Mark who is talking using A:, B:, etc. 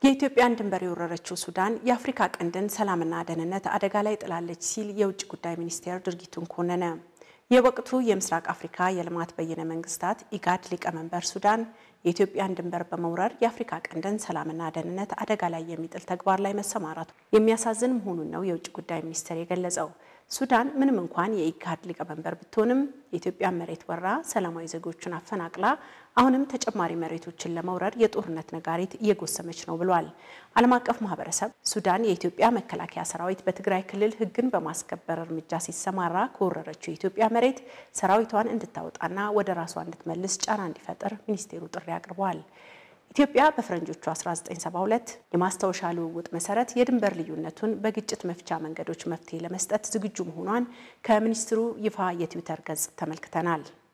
A: የኢትዮጵያን ድንበር የወረረችው ሱዳን የአፍሪካ ቀንድን ሰላምና ደህንነት አደጋ ላይ ጥላለች ሲል የውጭ ጉዳይ ሚኒስቴር ድርጊቱን ኮነነ። የወቅቱ የምስራቅ አፍሪካ የልማት በይነ መንግስታት ኢጋድ ሊቀመንበር ሱዳን የኢትዮጵያን ድንበር በመውረር የአፍሪካ ቀንድን ሰላምና ደህንነት አደጋ ላይ የሚጥል ተግባር ላይ መሰማራቱ የሚያሳዝን መሆኑን ነው የውጭ ጉዳይ ሚኒስቴር የገለጸው። ሱዳን ምንም እንኳን የኢጋድ ሊቀመንበር ብትሆንም የኢትዮጵያን መሬት ወራ ሰላማዊ ዜጎችን አፈናቅላ አሁንም ተጨማሪ መሬቶችን ለመውረር የጦርነት ነጋሪት እየጎሰመች ነው ብሏል። ዓለም አቀፍ ማህበረሰብ ሱዳን የኢትዮጵያ መከላከያ ሰራዊት በትግራይ ክልል ሕግን በማስከበር እርምጃ ሲሰማራ ከወረረችው የኢትዮጵያ መሬት ሰራዊቷን እንድታወጣና ወደ ራሷ እንድትመልስ ጫና እንዲፈጥር ሚኒስቴሩ ጥሪ አቅርበዋል። ኢትዮጵያ በፈረንጆቹ 1972 የማስታወሻ ልውውጥ መሰረት የድንበር ልዩነቱን በግጭት መፍቻ መንገዶች መፍትሄ ለመስጠት ዝግጁ መሆኗን ከሚኒስትሩ ይፋ የትዊተር ገጽ ተመልክተናል።